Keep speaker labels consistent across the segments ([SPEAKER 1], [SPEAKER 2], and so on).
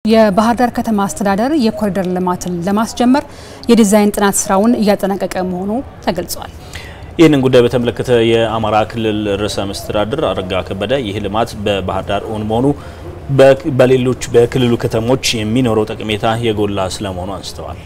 [SPEAKER 1] የባህር ዳር ከተማ አስተዳደር የኮሪደር ልማትን ለማስጀመር የዲዛይን ጥናት ስራውን እያጠናቀቀ መሆኑ ተገልጿል።
[SPEAKER 2] ይህንን ጉዳይ በተመለከተ የአማራ ክልል ርዕሰ መስተዳድር አረጋ ከበደ ይህ ልማት በባህር ዳር እውን መሆኑ በሌሎች በክልሉ ከተሞች የሚኖረው ጠቀሜታ የጎላ ስለመሆኑ አንስተዋል።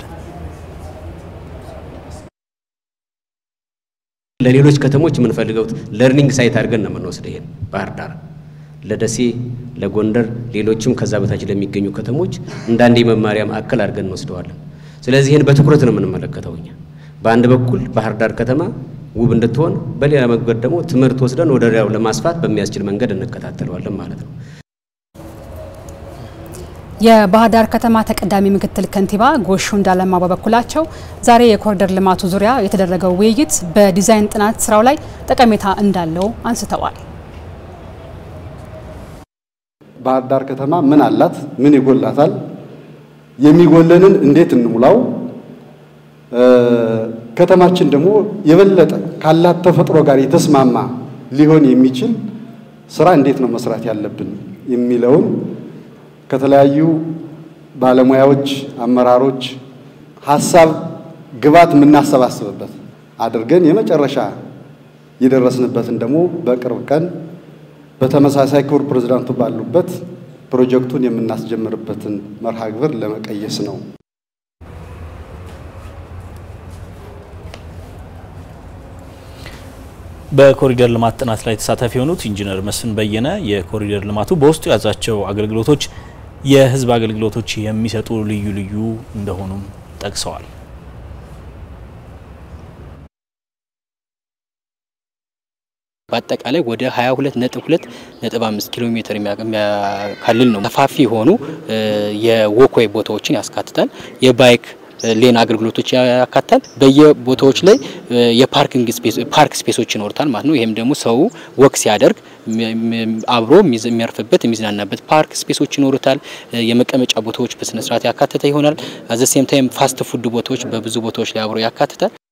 [SPEAKER 3] ለሌሎች ከተሞች የምንፈልገው ለርኒንግ ሳይት አድርገን ነው የምንወስደው። ይሄን ባህር ዳር ለደሴ፣ ለጎንደር፣ ሌሎችም ከዛ በታች ለሚገኙ ከተሞች እንዳንድ የመማሪያ ማዕከል አድርገን እንወስደዋለን። ስለዚህ ይህን በትኩረት ነው የምንመለከተው እኛ በአንድ በኩል ባህር ዳር ከተማ ውብ እንድትሆን፣ በሌላ መንገድ ደግሞ ትምህርት ወስደን ወደ ሌላው ለማስፋት በሚያስችል መንገድ እንከታተለዋለን ማለት ነው።
[SPEAKER 1] የባህር ዳር ከተማ ተቀዳሚ ምክትል ከንቲባ ጎሹ እንዳለማ በበኩላቸው ዛሬ የኮሪደር ልማቱ ዙሪያ የተደረገው ውይይት በዲዛይን ጥናት ስራው ላይ ጠቀሜታ እንዳለው አንስተዋል።
[SPEAKER 4] ባህር ዳር ከተማ ምን አላት? ምን ይጎላታል? የሚጎለንን እንዴት እንሙላው? ከተማችን ደግሞ የበለጠ ካላት ተፈጥሮ ጋር የተስማማ ሊሆን የሚችል ስራ እንዴት ነው መስራት ያለብን የሚለውን ከተለያዩ ባለሙያዎች፣ አመራሮች ሀሳብ ግባት የምናሰባስብበት አድርገን የመጨረሻ የደረስንበትን ደግሞ በቅርብ ቀን በተመሳሳይ ክቡር ፕሬዝዳንቱ ባሉበት ፕሮጀክቱን የምናስጀምርበትን መርሃ ግብር ለመቀየስ ነው።
[SPEAKER 2] በኮሪደር ልማት ጥናት ላይ ተሳታፊ የሆኑት ኢንጂነር መስፍን በየነ የኮሪደር ልማቱ በውስጡ የያዛቸው አገልግሎቶች የሕዝብ አገልግሎቶች የሚሰጡ ልዩ ልዩ እንደሆኑም ጠቅሰዋል።
[SPEAKER 5] በአጠቃላይ ወደ 22 ነጥብ 2 ነጥብ 5 ኪሎ ሜትር የሚያካልል ነው። ሰፋፊ የሆኑ የወክዌይ ቦታዎችን ያስካትታል። የባይክ ሌን አገልግሎቶች ያካታል። በየቦታዎች ላይ የፓርኪንግ ስፔስ ፓርክ ስፔሶች ይኖሩታል ማለት ነው። ይሄም ደግሞ ሰው ወክ ሲያደርግ አብሮ የሚያርፍበት የሚዝናናበት ፓርክ ስፔሶች ይኖሩታል። የመቀመጫ ቦታዎች በስነ ስርዓት ያካተተ ይሆናል። አዘ ሴም ታይም ፋስት ፉድ ቦታዎች በብዙ ቦታዎች ላይ አብሮ ያካትታል።